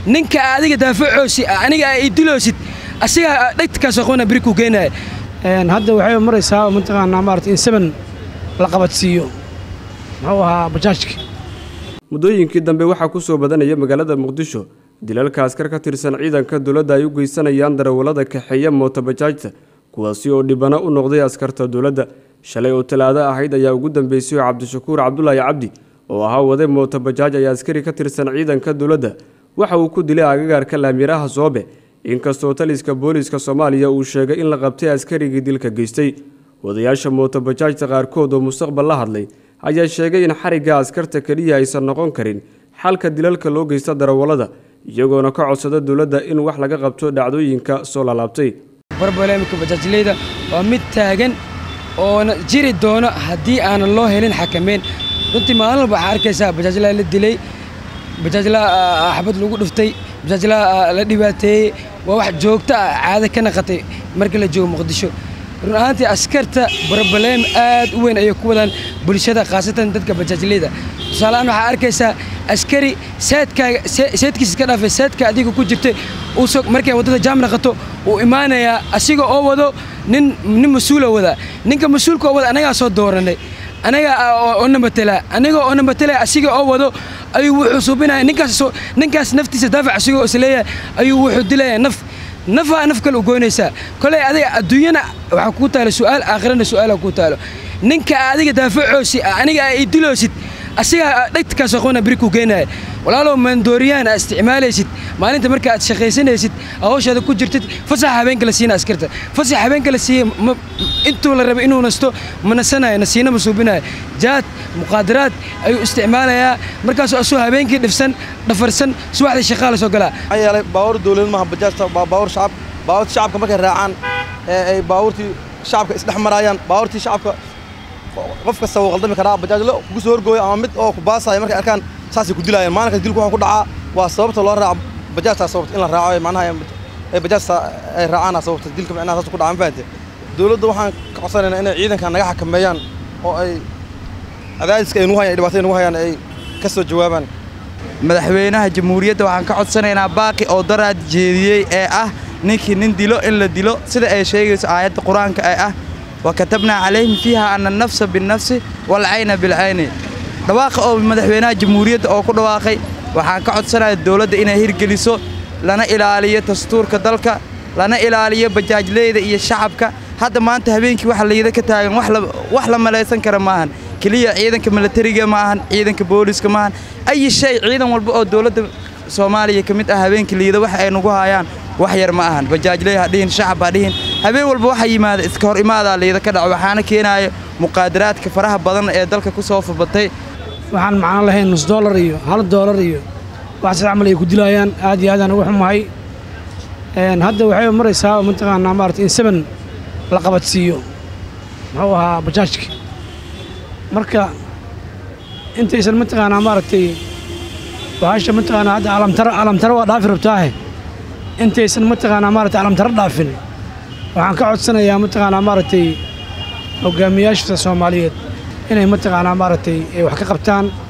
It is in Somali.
ninka adiga daafacoosi aniga ay diloosid asiga dhegtkaasoo qabana beri kuu geenaya hadda waxay maraysaa mataqaanaa maarata in seven la qabadsiiyo muxuu ahaa bajaajka muddooyinkii dambe waxaa ku soo badanaya magaalada muqdisho dilalka askar ka tirsan ciidanka dowladda ay u geysanayaan darawallada kaxeeya mootobajaajta kuwaasi oo dhibano u noqday askarta dowladda shalay oo talaado ahayd ayaa ugu dambeysay oo cabdishakuur cabdulaahi cabdi oo ahaa wade mootobajaaj ayaa askari ka tirsan ciidanka dowladda waxa uu ku dilay agagaarka laamiraha soobe inkastoo taliska booliiska soomaaliya uu sheegay in la qabtay askarigii dilka geystay wadayaasha mootobajaajta qaarkood oo mustaqbal la hadlay ayaa sheegay in xarigga askarta keliya aysan noqon karin xalka dilalka loo geysta darawallada iyagoona ka codsada dowladda in wax laga qabto dhacdooyinka soo laalaabtay barbalemika bajaajleyda waa mid taagan oona jiri doono haddii aanan loo helin xakameyn runtii maalin walba waxaa arkaysaa bajaajlaa la dilay bajaajlaa xabad lagu dhuftay bajaajlaa la dhibaateeyey waa wax joogto ah caado ka naqatay markii la joogo muqdisho run ahaantii askarta barbaleem aad u weyn ayay ku wadaan bulshada khaasatan dadka bajaajleyda tusaaleahaan waxaa arkaysaa askari saadkaaga saadkiisa iska dhaafay saadka adiga ku jirtay uusoo markay waddada jaam naqato uu imaanayaa asiga oo wado nin nin mas-uula wadaa ninka mas-uulka oo wada anagaa soo dooranay anaga oo namatelaa aniga oo namatelaa asiga oo wado ayuu wuxuu suubinaya ninkaas ninkaas naftiisa daafac asigoo isleeyahay ayuu wuxuu dilayaa naf nafaa naf kale u goynaysaa koley adiga adduunyana waxaa kuu taalo su'aal aakhirana su'aala kuu taalo ninka adiga daafacoosi aniga ay diloosid asiga dhegtkaasoo qabana beri kuu geenaya walaalow maandooriyaan aa isticmaalaysid maalinta marka aad shaqaysanaysid hawshaada ku jirtid fasaxa habeenka la siina askarta fasaxa habeenka la siiya intuu la rabay inuu nasto ma nasanayo nasiina ma suubinayo jaad muqaadaraad ayuu isticmaalayaa markaasoo asuu habeenkii dhifsan dhafarsan subaxdii shaqaa la soo galaa maxaa yeelay baawur dowlad maaha bajaajta waa baawur shacab baawurta shacabka markay raacaan ee ay baawurtii shacabka isdhex maraayaan baawurtii shacabka qof kasta wuu qaldami karaa bajaajlo kugu soo horgooyo ama mid oo ku baasaya markay arkaan saasay ku dilaayaan maalinkaas dilku waxaa ku dhacaa waa sababta loo raaco bajaajtaa sababta in la raaco macnaha ay bajaajta ay raacaana sababta dilka macnaha saas ku dhacaa ma fahante dowladda waxaan ka codsanaynaa inay ciidanka naga xakameeyaan oo ay cadaadiska ay nugu hayaan dhibaatada nugu hayaan ay ka soo jawaabaan madaxweynaha jamhuuriyadda waxaan ka codsanaynaa baaqi oo daraad jeediyey ee ah ninkii nin dilo in la dilo sida ay sheegayso aayadda qur-aanka ee ah wakatabnaa calayhim fiiha ana annafsa binnafsi waalcayna bilcayni dhawaaqa oo madaxweynaha jamhuuriyadda oo ku dhawaaqay waxaan ka codsanaya dowladda inay hirgeliso lana ilaaliyo dastuurka dalka lana ilaaliyo bajaajleyda iyo shacabka hadda maanta habeenkii waxa layida ka taagan wax la malaysan kara maahan keliya ciidanka milatariga ma ahan ciidanka booliiska ma ahan ayi shay ciidan walba oo dowladda soomaaliya ka mid ah habeenkii liida wax ay nagu hayaan wax yar ma ahan bajaajley ha dhihin shacab ha dhihin habeen walba waxa yimaada iska hor imaadaa liida ka dhaco waxaana keenaaya muqaadaraadka faraha badan ee dalka ku soo fabatay waxaan macno lahayn nus doolar iyo hal doolar iyo wax sida camal ay ku dilaayaan aad iyo aadaan ugu xumahay hadda waxay maraysaa mataqaanaa maarata in seven la qabadsiiyo muxuu ahaa bajaajka marka intaysan mataqaanaa maaragtay bahasha mataqaanaa hadda alamtara alamtara waa dhaafi rabtaahe intaysan mataqaanaa maaragtay alamtara dhaafin waxaan ka codsanayaa mataqaanaa maaragtay hogaamiyaasha soomaaliyeed inay mataqaanaa maaragtay ay wax ka qabtaan